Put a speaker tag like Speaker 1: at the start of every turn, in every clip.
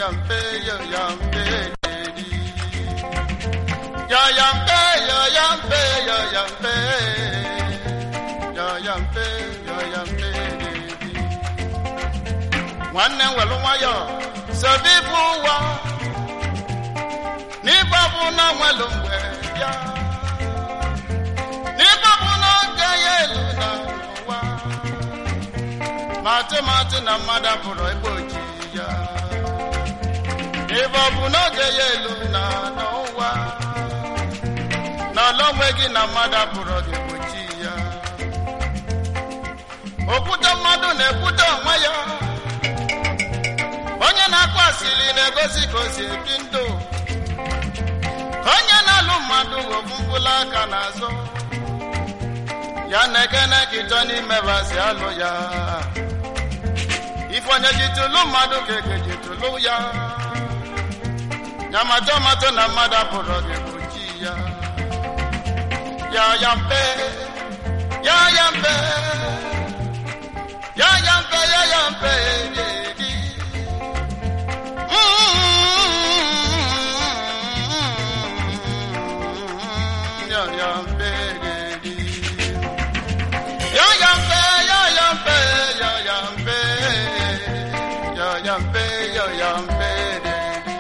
Speaker 1: yampe yo yampe yo yampe yo yampe yo yampe yo yampe yo yampe nwanne m welu nwayọ sobi bụ ụwa n'ịgba bụ na nwelu mgbe bịa n'ịgba bụ n'oge ya elu na ụwa ma atụmatụ na mmadụ pụrụ egbe ojii ya n'ịgba bụ n'oge ya elu na n'ụwa n'ala onwe gị na mmadụ pụrụ gị gbochi ya okwute mmadụ na-ekwute onwe ya onye na-akpọ asịrị na-egosi ka o si ebi ndụ onye na-alụ mmadụ ofu mkpụrụ aka n'azụ ya na-ekene ka ịchọ n'ime basi alụ ya ife onye ji tụlụ mmadụ ka eke ji tụlụ ya ya matọ matọ na mmadụ apụrụ gị gbochi ya ya ya mpe ya ya mpe ya ya mpe ya ya mpe gị ya ya mpe gị ya ya mpe ya ya mpe ya ya mpe ya ya mpe ya ya mpe gị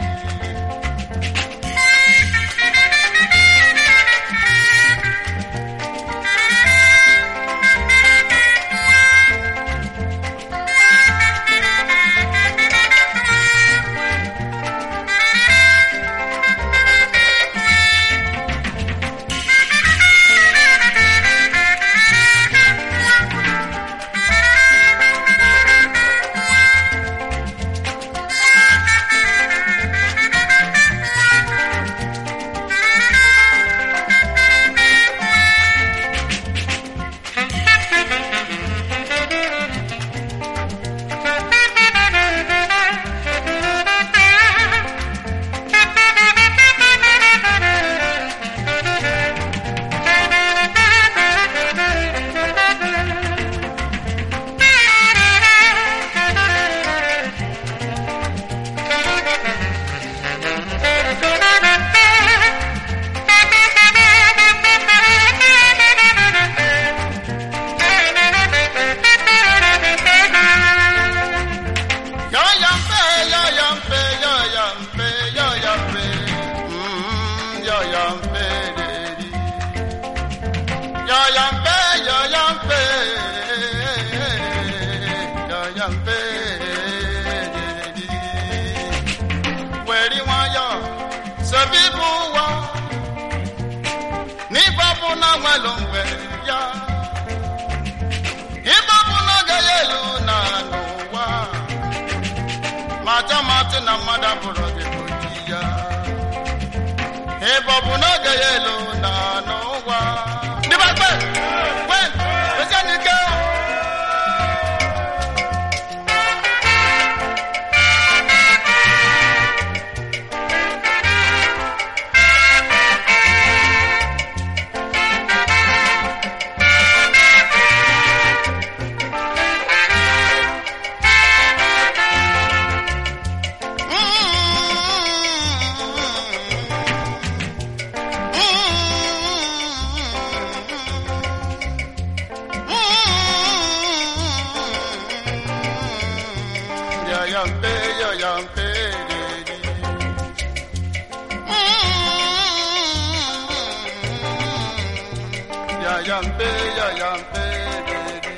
Speaker 1: Yo yampe, yo yampe, yo yampe, yo yampe, mm, yo yampe, dedi. Yo yampe, yo yampe, yo yampe, dedi. Wẹ̀rí wọn yọ, sọ̀bí bú wa, nígbà bú náà wọn ló ń wẹ̀ yá. Ìgbà bú náà gẹ̀yẹ́ lù náà nù wá. mata mata na mmadụ bụrụ gị oji ya ebe ọ bụ n'oge ya elu na n'ụwa ndị be kpe kpe ezi n'ike Ya yampe, ya yampe, dedi. Ya yampe, ya yampe, dedi.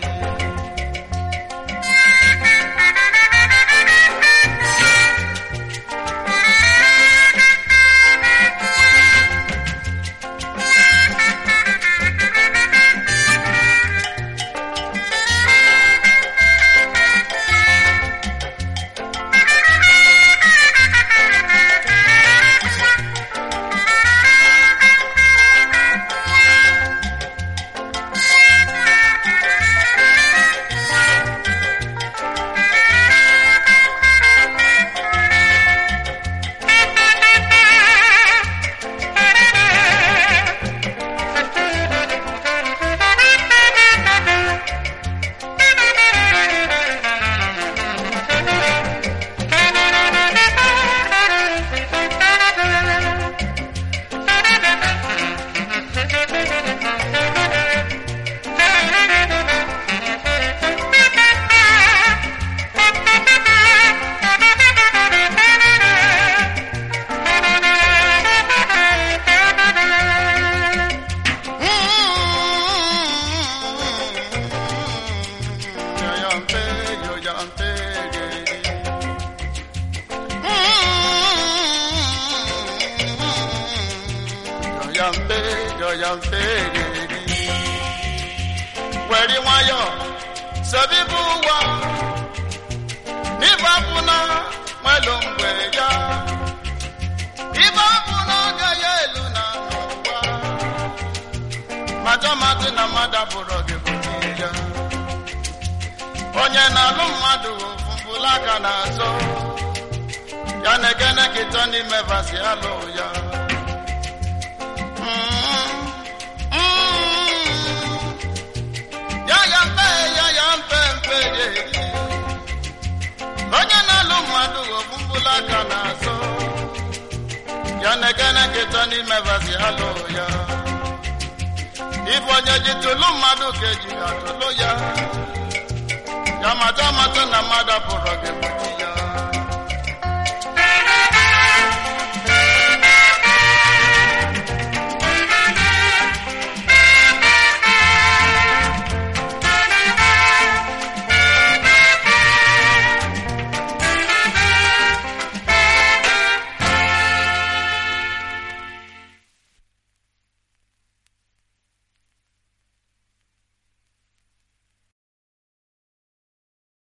Speaker 1: mpe yọya mpe geri wẹ̀rí nwayọ̀ sẹ́bí bú wa nígbà fúnà pẹ̀lú mgbe ya ìbá fúnà gẹ̀yẹ ìlú nà n'ụwa majamatị na mmadụ abụrụ gị bụ ya onye na-alụ mmadụ ofumbula aka n'azụ ya na-egene kịtọ n'ime vasi alụ ya Mm, mm. ya ya mpe ya ya mpe mpe ya eri onye na-alụ mmadụ ofumbula aka n'azụ ya na-egene kịtọ n'ime vasi alụ ya ife onye ji tụlụ mmadụ ka eji atụlụ ya ya mata mata na mmadụ pụrụ gị bụ